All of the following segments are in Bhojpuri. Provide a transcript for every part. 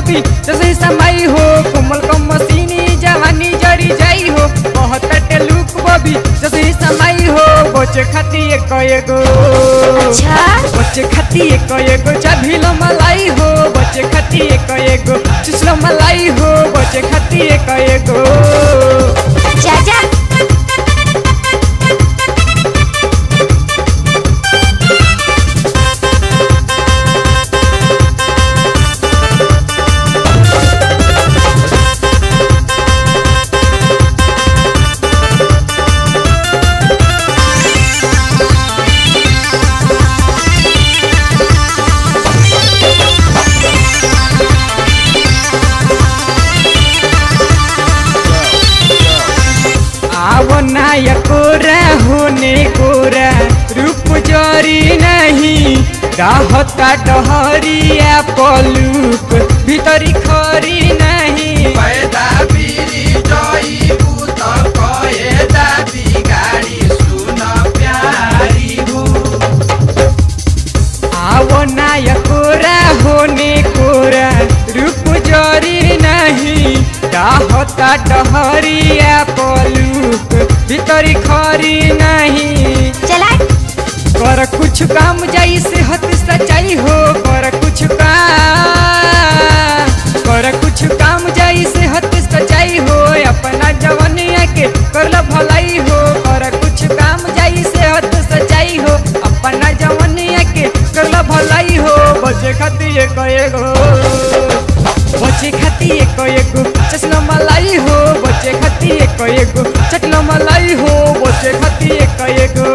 बबी जैसे समाई हो कोमल कम मसीनी जवानी जरी जाई हो बहुत लुक बबी जैसे समाई हो बचे खाती एक एगो अच्छा बच्चे खाती एक एगो चाभिलो मलाई हो बच्चे खाती एक एगो चुसलो मलाई हो बच्चे खाती एक एगो जा जा आवो नाय कोरा होने कोरा रूप जरी नहीं रहता डहरिया पलूक भीतरी खरी नहीं पैदा बिरी जइबू त कएदा बिगाडी सुन प्यारी हो आवो नाय कोरा होने कोरा रूप जरी नहीं रहता डहरिया पलूक भीतरी खरी नहीं चला कर कुछ काम जाई से हत सच्चाई हो कर कुछ काम कर कुछ काम जाई से हत सच्चाई हो अपना जवनिया के कर लो भलाई हो कर कुछ काम जाई से हत सच्चाई हो अपना जवनिया के कर लो भलाई हो बचे खाती एक एगो बचे खाती एक एगो चसलो मलाई हो बचे खाती एक एगो चटलो मलाई हो बचे खाती एक एगो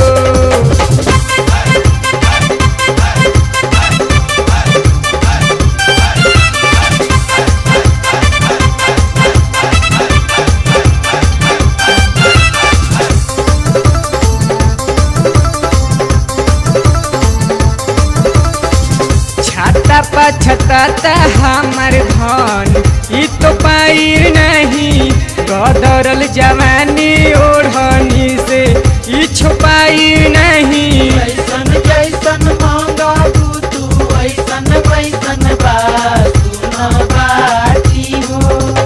छाता पा छताता हमार धन ई तो पाइर नहीं गदरल जवानी ओढ़नी से ई छुपाई नहीं जैसन जैसन मांगबू तू ऐसन वैसन बा सुन बाटी हो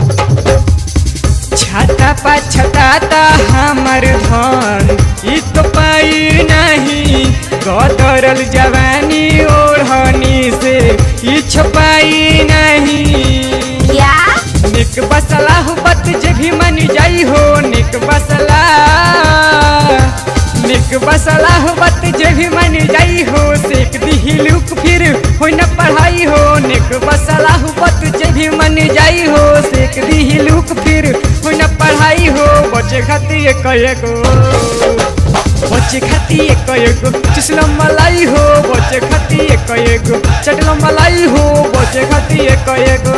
छाता पा छताता हमार धन ई तो पाइर नहीं गदरल जवानी ओढ़नी से ई छुपाई नहीं क्या निक बसला हो बत जे भी मन जाई हो निक बसला निक बसला हो बत जे भी मन जाई हो सेक दी लुक फिर हो न पढ़ाई हो निक बसला हो बत जे भी मन जाई हो सेक दी लुक फिर हो न पढ़ाई हो बचे खाती एक एगो बचे खाती एक एगो चुसलो मलाई हो बचे खाती एक एगो चटलो मलाई हो बचे खाती एक एगो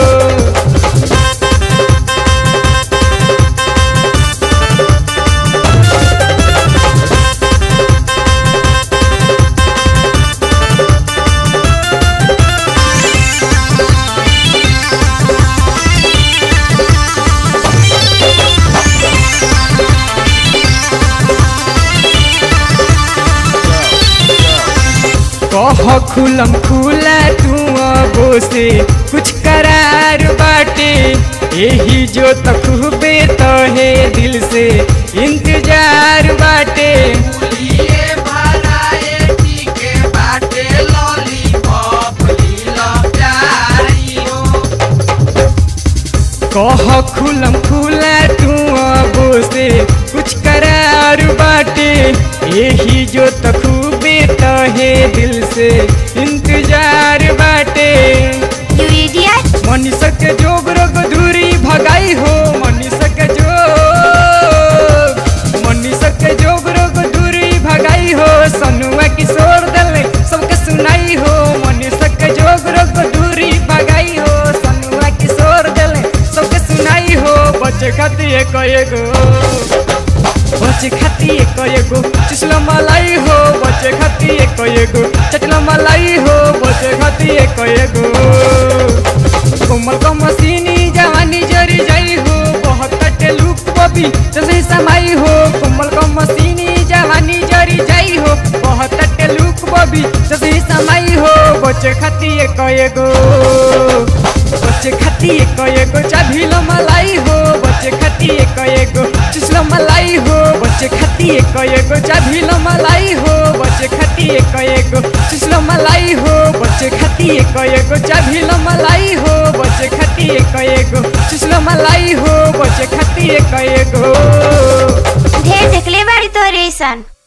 कह खुलम खुला तू अबो से कुछ करार बाटे यही जो तखबे तो है दिल से इंतजार बाटे लिए भराए टीके बाटे लॉलीपॉप लीला प्यारी हो कह खुलम खुला तू अबो से कुछ करार बाटे यही जो तखबे तो है दिल से इंतजार बाटे यू इडियट मनीषा के जोग रोग दूरी भगाई हो मनीषा के जोग मनीषा के जोग रोग दूरी भगाई हो सनुआ किशोर दल सबके सुनाई हो मनीषा के जोग रोग दूरी भगाई हो सनुआ किशोर दल सबके सुनाई हो बच्चे खाती एक एगो बच्चे खाती एक एगो चुसलो मलाई हो बच्चे खाती एक एगो चटलो मलाई हो बच्चे खाती एक एगो कोमल को मसीनी जवानी जरी जाई हो बहुत कटे लुक बबी जैसे समाई हो कोमल को मसीनी जवानी जरी जाई हो बहुत कटे लुक बबी कभी सभी समाई हो बचे खाती एक एगो बचे खाती एक एगो चाभी लो मलाई हो बचे खाती एक एगो चुसलो मलाई हो बचे खाती एक एगो चाभी लो मलाई हो बचे खाती एक एगो चुसलो मलाई हो बचे खाती एक एगो चाभी लो मलाई हो बचे खाती एक एगो चुसलो मलाई हो बचे खाती एक एगो ढेर देखले बाड़ी तो रेसन